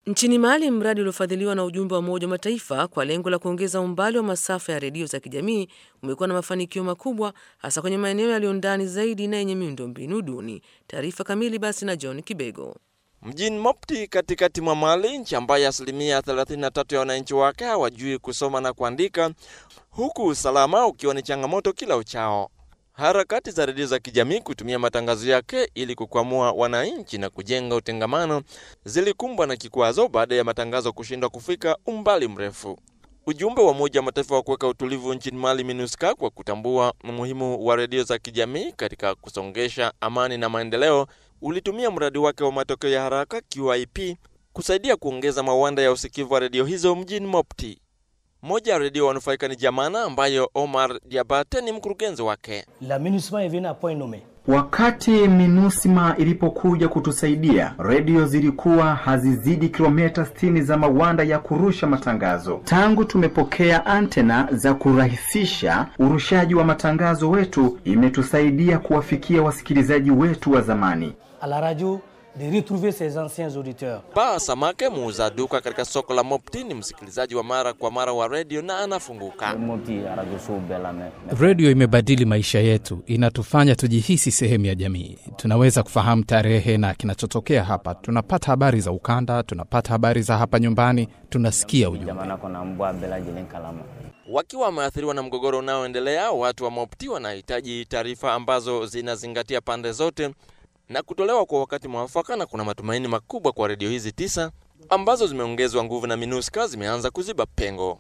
Nchini Mali, mradi uliofadhiliwa na ujumbe wa Umoja wa Mataifa kwa lengo la kuongeza umbali wa masafa ya redio za kijamii umekuwa na mafanikio makubwa, hasa kwenye maeneo yaliyo ndani zaidi na yenye miundombinu duni. Taarifa kamili basi na John Kibego. Mjini Mopti katikati mwa Mali, nchi ambayo asilimia 33 ya wananchi wake hawajui kusoma na kuandika, huku usalama ukiwa ni changamoto kila uchao. Harakati za redio za kijamii kutumia matangazo yake ili kukwamua wananchi na kujenga utengamano zilikumbwa na kikwazo baada ya matangazo kushindwa kufika umbali mrefu. Ujumbe wa Umoja wa Mataifa wa kuweka utulivu nchini Mali, MINUSCA, kwa kutambua umuhimu wa redio za kijamii katika kusongesha amani na maendeleo, ulitumia mradi wake wa matokeo ya haraka QIP kusaidia kuongeza mawanda ya usikivu wa redio hizo mjini Mopti. Moja ya redio wanufaika ni Jamana, ambayo Omar Diabate ni mkurugenzi wake. La MINUSMA est venu à point nommé. Wakati MINUSMA ilipokuja kutusaidia, redio zilikuwa hazizidi kilomita 60 za mawanda ya kurusha matangazo. Tangu tumepokea antena za kurahisisha urushaji wa matangazo wetu, imetusaidia kuwafikia wasikilizaji wetu wa zamani. À la radio de retrouver ses anciens auditeurs. Paa Samake, muuza duka katika soko la Mopti, ni msikilizaji wa mara kwa mara wa redio na anafunguka. Redio imebadili maisha yetu, inatufanya tujihisi sehemu ya jamii. Tunaweza kufahamu tarehe na kinachotokea hapa, tunapata habari za ukanda, tunapata habari za hapa nyumbani, tunasikia ujumbe. Wakiwa wameathiriwa na mgogoro unaoendelea, watu wa Mopti wanahitaji taarifa ambazo zinazingatia pande zote na kutolewa kwa wakati mwafaka, na kuna matumaini makubwa kwa redio hizi tisa ambazo zimeongezwa nguvu na MINUSCA zimeanza kuziba pengo.